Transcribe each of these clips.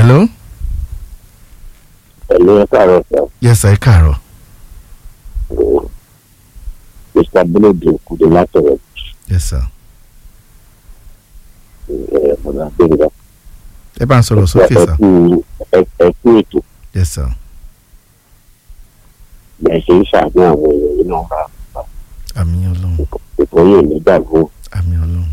hello. pẹ̀lú ẹ káàárọ̀ sá yes sir ẹ káàárọ̀. mr bílódì òkúde látọ̀rọ̀ yes sir. ẹ̀ ọ̀nà àgbẹ̀ngà ẹ bá ń sọ̀rọ̀ sókè sir. ẹ̀kú ẹ̀kú ètò yes sir. bẹ́ẹ̀ ṣe ń ṣàánú àwọn èèyàn yìí náà rà àmì ọlọ́run ètò yìí ní gbàgbó àmì ọlọ́run.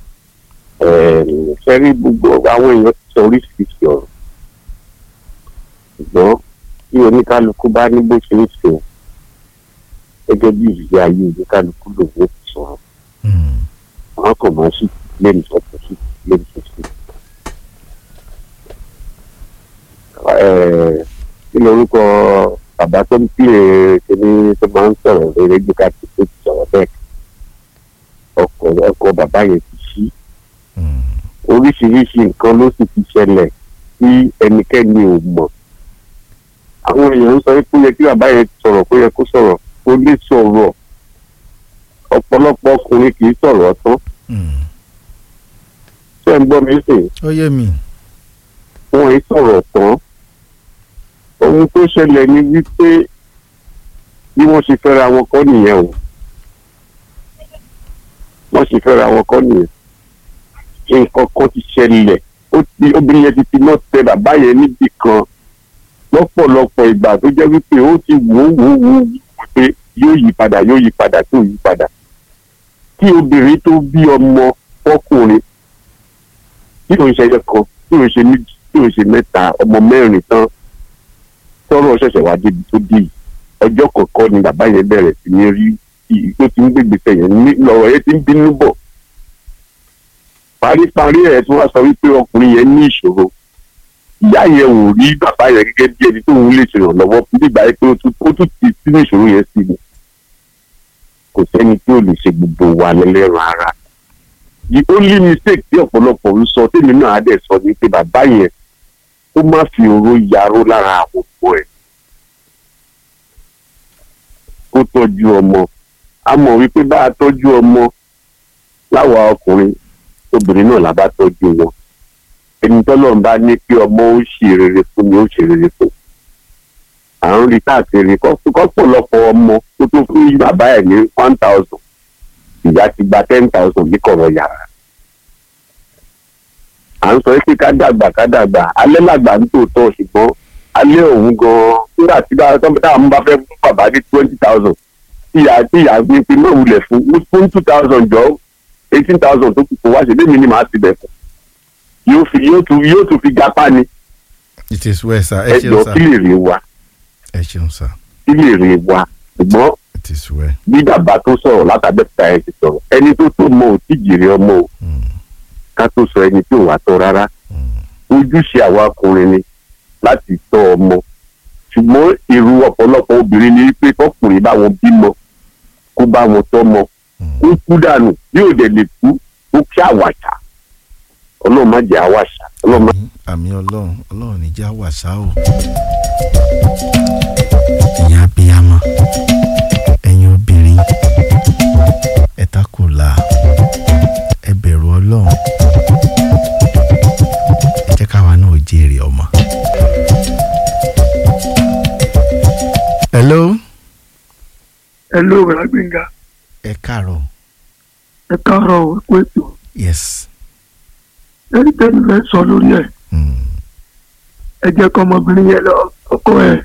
fẹ́rí gbogbo àwọn èèyàn ti sọ oríṣiríṣi ọ̀rọ̀ ṣùgbọ́n tí oníkálukú bá ní bó ṣe ń ṣe gẹ́gẹ́ bí ìrírí ayé oníkálukú lòun ó ti sọ̀rọ̀ Mm. wọn kàn máa sì lẹ́nu sọ̀tún sí lẹ́nu sọ̀tún. kí lorúkọ bàbá tó ń pè é kíní tó máa ń sọ̀rọ̀ lórí gbígbà tó tó ti sọ̀rọ̀ bẹ́ẹ̀ ọkọ̀ ọkọ̀ bàbá yẹn ti ṣí Mm. oríṣiríṣi nǹkan ló sì ti ṣẹlẹ̀ tí ẹnikẹ́ni ò mọ̀ àwọn èèyàn ń sọ pé ó yẹ kí bàbá yẹn sọ̀rọ̀ kó yẹ kó sọ̀rọ̀ kó lè sọ̀rọ̀ ọ̀pọ̀lọpọ̀ ọkùnrin kì í sọ̀rọ̀ tán Mm. ṣé ń gbọ́ mi sìn ó yé mi. wọn ì sọ̀rọ̀ tán ohun tó ṣẹlẹ̀ ni wípé bí wọ́n ṣe fẹ́ra wọn kọ́ nìyẹn o wọ́n ṣe fẹ́ra wọn kọ́ nìyẹn nǹkan kan ti ṣẹlẹ̀ ó ti obìnrin yẹn ti fi náà tẹ bàbá yẹn níbì kan lọ́pọ̀lọpọ̀ ìgbà tó jẹ́ wípé ó ti wò ó wò ó wò ó pé yóò yí padà yóò yí padà tó yí padà kí obìnrin tó bí ọmọ fọkùnrin tí òun ṣẹyẹ kan tí òun ṣe méjì tí òun ṣe mẹ́ta ọmọ mẹ́rin tán tọ́rọ̀ ṣẹ̀ṣẹ̀ wá débi tó dé yìí ọjọ́ kọ̀ọ̀kan ni bàbá yẹn bẹ̀rẹ̀ sí ní rí i tó ti ń gbégbèsè yẹn ní lọ́rọ̀ yẹn ti ń bínú bọ̀ paríparí ẹ̀ tí wọ́n sọ wípé ọkùnrin yẹn ní ìṣòro ìyá yẹn ò rí bàbá yẹn gẹ́gẹ́ bí ẹni tóun lè ṣèrànlọ́wọ́ nígbà yẹn pé ó tún ó tún ti sínú ìṣòro yẹn sí ni kò sẹ́ni tí ò lè ṣe gbogbo wa lẹ́lẹ́rọ ara the only mistake tí ọ̀pọ̀lọpọ̀ ń sọ tèmi náà á dẹ̀ sọ ni pé bàbá yẹn ó má fi oró yaró lára àwọn ọmọ ẹ̀ kó tọ́jú ọmọ a mọ̀ wípé bá a tọ́jú ọmọ láwa ọkùnrin obìnrin náà la bá tọ́jú wọn ẹni tọ́lọ́run bá ní pé ọmọ ó ṣe rere fún ni ó ṣe rere fún à ń rí káàkiri kọ́pọ̀lọpọ̀ ọmọ tó tó fún bàbá ẹ̀ ní one thousand ìyá ti gba ten thousand ní kọ̀rọ̀ yàrá à ń sọ pé ká dàgbà ká dàgbà alẹ́ làgbà ń tòótọ́ ṣùgbọ́n alẹ́ òun gan-an nígbà tí bá táwọn bá fẹ́ fún bàbá ní twenty thousand tí ìyá tí ìyá gbé pé náà wulẹ̀ fún fún two thousand jọ eighteen thousand tó kù kó wá ṣe lémi ni màá ti bẹ̀ fún yóò fi yóò tún yóò tún fi gapá ni it is well sir ẹ ẹjọ́ ṣeun kí sir lè rè wa ẹ ṣeun sir kí lè rè wa ṣùgbọ́n it is well. bí bàbá tó sọ̀rọ̀ látàbẹ́ta ẹ̀ ti sọ̀rọ̀ ẹni tó tó mọ ò tí jèrè ọmọ o Mm. ká tó sọ ẹni tí ò wá tọ́ rárá Mm. ojúṣe àwa ọkùnrin ni láti tọ́ ọmọ ṣùgbọ́n èrò ọ̀pọ̀lọpọ̀ obìnrin ni pé kọkùnrin bá wọn bímọ kó bá wọn tọ́mọ Mm. kó kú dànù bí ò dẹ̀ lè kú ó kí àwàṣà ọlọ́run má jẹ́ àwàṣà ọlọ́run má àmì àmì ọlọ́run ọlọ́run ní já wàṣà o. ẹ̀yin abiyamọ ẹ̀yin obìnrin ẹ takùlà ẹ bẹ̀rù ọlọ́run ẹ jẹ́ káwa náà ó jèrè ọmọ. hello hello bàbá gbẹ̀ngà ẹ káàárọ̀ ẹ káàárọ̀ ẹ kú ètò yes ẹni tẹ́lẹ̀ fẹ́ sọ lórí ẹ̀ mm. ẹ jẹ́ kọ́ ọmọbìnrin yẹn lọ ọkọ ẹ̀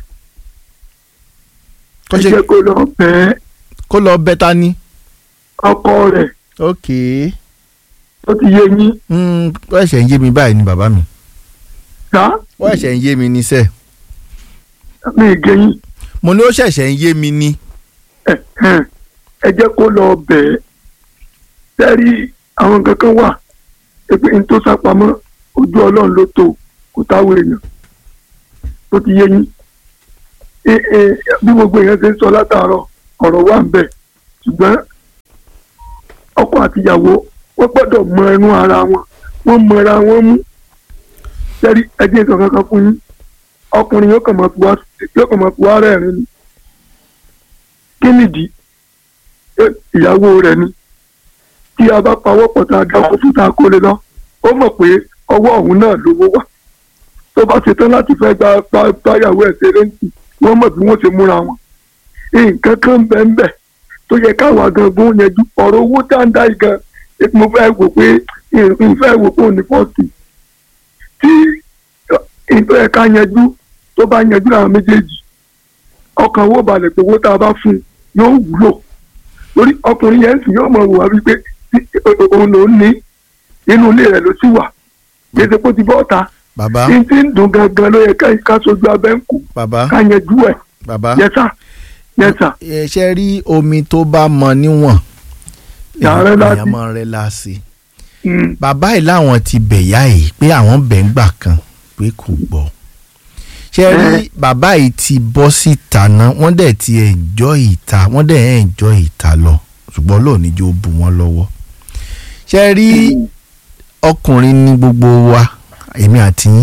kó ẹ ṣe jẹ́ kó lọ bẹ́ẹ̀ kó lọ bẹ́ta ni ọkọ rẹ̀ ok tó ti yé yín mm, ó ẹ̀ṣẹ̀ ń yé mi báyìí ni bàbá mi ká ó ẹ̀ṣẹ̀ ń yé mi ní sẹ́ẹ̀. mi ì gé yín mo ní ó ṣẹ̀ṣẹ̀ ń yé mi ni. ẹ ẹ ẹ jẹ́ kó lọ bẹ́ẹ̀ sẹ́rí àwọn kankan wà pé n tó sápamọ́ ojú ọlọ́run ló tó kò táwọn èèyàn tó ti yé yín ẹ ẹ bí gbogbo èèyàn ṣe ń sọ látàárọ̀ ọ̀rọ̀ wà ń bẹ̀ ṣùgbọ́n ọkọ àtìyàwó wọ́n gbọ́dọ̀ mọ ẹnu ara wọn wọ́n mọ ara wọn mú sẹ́rí ẹjẹ́ ìsọ̀ kankan fún yín ọkùnrin yóò kàn máa fi wá yóò kàn máa fi wá rẹ́rìn ni kí nìdí Ẹ, ìyàwó rẹ̀ ni tí a bá pawọ́ pọ̀ tá a dá owó fún tá a kó lé lọ ó mọ̀ pé ọwọ́ òun náà lówó wà tó bá ṣetán láti fẹ́ gba gba- gbáyàwó ẹ̀ ṣeré ń tì wọ́n mọ̀ bí wọ́n ṣe múra wọn. nǹkan kan ń bẹ ń bẹ tó yẹ káwa gangan yanjú ọ̀rọ̀ owó dáńdá yìí gan mo fẹ́ wò pé n fẹ́ wò pé òní fọ́ọ̀tì tí ìtọ́ ẹ̀ ká yanjú tó bá yanjú àwọn méjèèjì ọkàn owó balẹ̀ pé owó tá a bá fún un yóò wúlò lórí ọkùnrin yẹn sì yóò mọ̀ wò wá wípé tí- o- o- òun ló ní inú ilé rẹ̀ ló sì wà gbèsè kó ti bọ́ ta bàbá tí tí ń dùn gangan ló yẹ ká ká sojú abẹ́ ń kú bàbá ká yanjú ẹ̀ bàbá yẹsà yẹsà ẹ ṣe rí omi tó bá mọ níwọ̀n Yàrá láti. èèyàn máa rẹ láàsì bàbá yìí láwọn ti bẹ̀yà yìí pé àwọn bẹ̀ ń gbà kan pé kò gbọ́ ṣe rí bàbá yìí ti bọ́ síta náà wọ́n dẹ̀ ti ẹ̀jọ́ ìta wọ́n dẹ̀ ẹ̀jọ́ ìta lọ ṣùgbọ́n lónìí jó bu wọn lọ́wọ́ ṣe rí ọkùnrin ní gbogbo wa èmi àti yín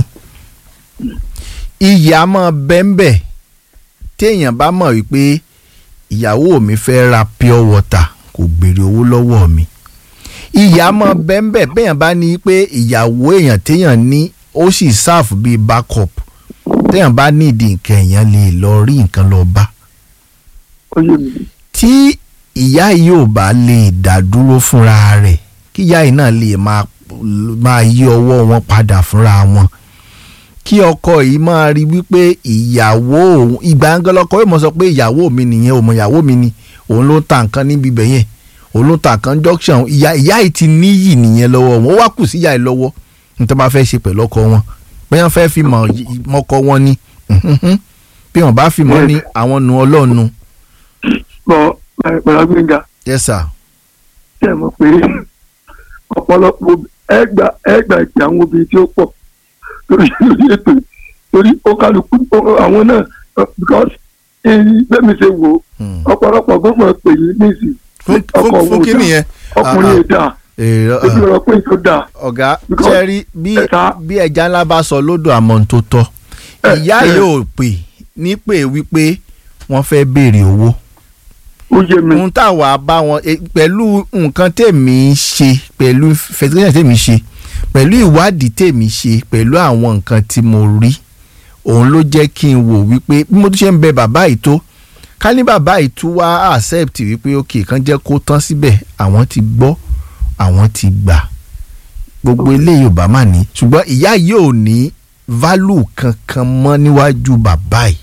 iyì á máa bẹ́ńbẹ́ téèyàn bá mọ̀ wípé ìyàwó mi fẹ́ ra pure water kò béèrè owó lọ́wọ́ mi ìyá mọ bẹ́ńbẹ́ bẹ́yàn bá ní pé ìyàwó èèyàn téèyàn ní ó sì sáàfù bíi backup téèyàn bá ní ìdí nǹkan èèyàn lè lọ rí nǹkan lọ bá ó yé mi tí ìyá yìí ò bá lè dá dúró fúnra rẹ̀ kí ìyá yìí náà lè máa máa yí ọwọ́ wọn padà fúnra wọn kí ọkọ yìí máa rí wípé ìyàwó òun ìgbà ń gọlọkọ yóò mọ sọ pé ìyàwó mi nìyẹn òun ìyàwó mi ni òun ló ń ta nǹkan níbi ibẹ̀ yẹn òun ló ń ta nǹkan junction ìyá ìyá yìí ti níyì nìyẹn lọ́wọ́ wọn ó wá kù sí ìyá yìí lọ́wọ́ nítorí wọ́n bá fẹ́ ṣe pẹ̀lú ọkọ wọn bẹ́ẹ̀ wọ́n fẹ́ fi mọ̀ mọ́kọ wọn ni bí wọ́n bá fi mọ́ ní àwọn nu ọlọ́ọ̀nu bọ́ pẹ̀lú gbẹ̀ngà yes sir tẹ̀ mọ̀ pé ọ̀pọ̀lọpọ̀ ẹgbà ẹgbà ìpè àwọn obìnrin tí ó pọ̀ lórí lórí ètò yìí. torí ó kálukú ó- àwọn náà uh, because bẹ́ẹ̀ mi ṣe wò ó Hmm. ọ̀pọ̀lọpọ̀ gbọ́dọ̀ pè yín níìsín fún ọkọ fún òun fún kí dà. nìyẹn ọkùnrin Ah, yìí dà èrò ojú ọ̀rọ̀ pé tó dà ọ̀gá Because ṣẹ́rí bí ẹ̀ka- bí ẹja ńlá bá sọ lódò àmọ́ tó tọ́ Ẹ, ìyá ẹ. yóò pè ní pé wípé wọ́n fẹ́ béèrè owó ó yé mi ohun táwa bá wọn e, pẹ̀lú nǹkan tèmi ń ṣe pẹ̀lú fẹsílẹ̀ tèmi ṣe pẹ̀lú ìwádìí tèmi ṣe pẹ̀lú àwọn nǹkan tí mo rí òun ló jẹ́ kí n wò wípé bí mo tún ṣe ń bẹ bàbá yìí tó ká ní bàbá yìí tún wá accept wípé ok kan jẹ́ kó tán síbẹ̀ àwọn ti gbọ́ àwọn ti gbà gbogbo eléyìí ò bá mà ní ṣùgbọ́n ìyá yìí ò ní value kankan mọ́ níwájú bàbá yìí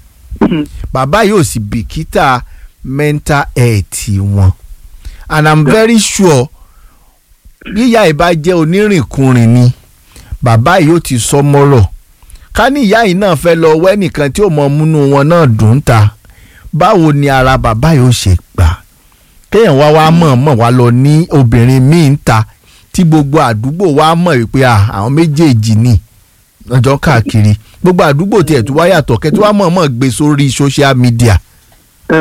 bàbá yìí ò sì bìkítà mental health wọn and i'm very sure bí ìyá yìí bá jẹ́ onírìnkùnrin ni bàbá yìí ó ti sọ mọ́rọ̀ ká ní ìyá yìí náà fẹ́ lọ wẹ́ nìkan tí ó mọ múnú wọn náà dùn ta báwo ni ara bàbá yìí ó ṣe gbà kéèyàn wá wá mọ̀ mọ̀ wá lọ ní obìnrin míì ń ta tí gbogbo àdúgbò wá mọ̀ wípé à, àwọn méjèèjì ni ọjọ́ káàkiri gbogbo àdúgbò tiẹ̀ tó wá yàtọ̀ kẹ́ tó wá mọ̀ mọ̀ gbé sórí social media. ẹ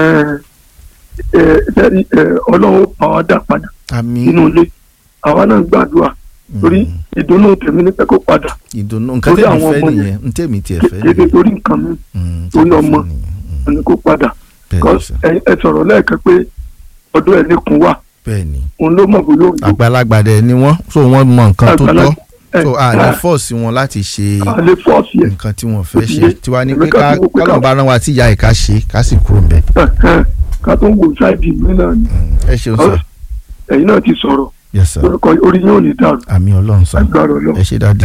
ẹ sẹ́ni ẹ ọlọ́run pa wá dà padà àmì nínú ilé àwa náà gbàdúrà torí ìdùnnú tèmi ní pẹ́ kó padà ìdùnnú nǹkan torí tẹ̀mí àwọn fẹ́ ọmọ nìyẹn n tẹ̀mí tiẹ̀ fẹ́ kéde nìyẹn torí nǹkan mi Mm, torí tẹ̀mí ọmọ. fẹ́ nìyẹn. Mm, ní kó padà bẹ́ẹ̀ ni because sir. ẹ ẹ sọ̀rọ̀ lẹ́ẹ̀kan pé ọdún ẹ̀ nìkún wà bẹ́ẹ̀ ni òun ló mọ̀ bóyá òun ló àgbàlagbà dẹ̀ ni wọ́n so wọ́n mọ nǹkan tó Àgbàlagbà- tọ́ ẹ, so a ní ẹ, fọ́ọ̀sì wọn láti ṣe àlè fọ́ọ̀sì ẹ̀ nǹkan tí wọ́n fẹ́ Ó ti ṣe yé. tiwa ní Èmi pé kàn ká ti wò pé ká- kọ́lọ̀ bá rán wa tí ìyá ẹ̀ ká ṣe ká sì kúrò ńbẹ̀. ẹ, ẹ, ká tó ń wò ṣáìdì mi náà ni ẹ ṣeun sir ẹ̀yin náà ti sọ̀rọ̀ yes sir lórúkọ orí yóò ní dàrú àmì ọlọ́run sir agbára ọlọ́run. ẹ ṣe dáàdì.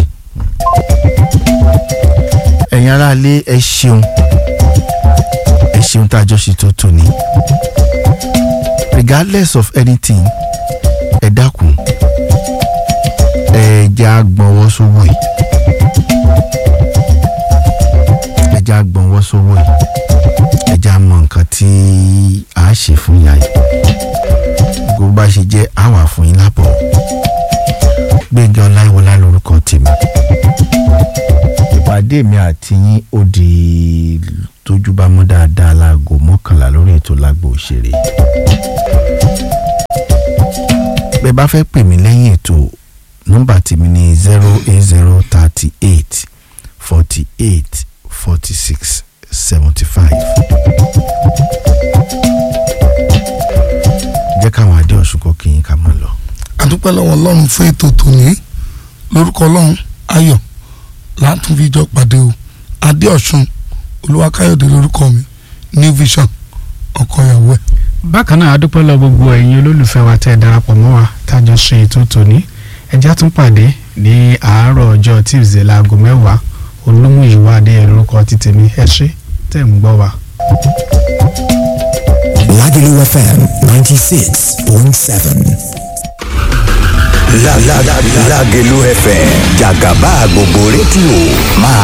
ẹ̀yin aráalé ẹ ṣeun ẹ ṣeun tá a jọ ṣe tó tò ní. regardless of anything ẹ dákun ẹ jẹ́ àgbọ̀nwọ́ sówó yìí ẹ jẹ́ àgbọ̀nwọ́ sówó yìí ẹ jẹ́ àmọ̀ nǹkan tí a ṣe fún ìyá yìí gbogbo bá ṣe jẹ́ àwà fún yín lábọ̀ gbẹ̀ngàn ọláìwọlá lórúkọ tèmi ìpàdé mi àti yín ó di tójú bá mú dáadáa láago mọ́kànlá lórí ètò lágbo òṣèré bẹ́ẹ̀ bá fẹ́ pè mí lẹ́yìn ètò nọ́mbà tèmi ní zero eight zero thirty eight forty eight forty six seventy five jẹ́ káwọn adé ọ̀ṣun kọ́ kí yín ká máa lọ. àdúpẹ́ lọ́wọ́ ọlọ́run fún ètò tòní lórúkọ ọlọ́run ayọ̀ látúnfíjọ pàdé o adéọ̀sùn olúwakáyọ̀dé lórúkọ mi new vision ọkọ ìyàwó ẹ̀. bákan náà adúpẹ́ lọ gbogbo ẹ̀yin olólùfẹ́ wa tẹ́ ẹ darapọ̀ mọ́ wa tájọ ṣe ètò tòní ẹjá tún pàdé ní àárọ̀ ọjọ́ tuesday láago mẹ́wàá olúmúyìwá adéyẹ lórúkọ ti tèmi ẹ ṣé tẹ́ ń gbọ́ wa. Lagelu FM 96.7. La la la Lagelu FM Jagaba gbogbo rédíò máa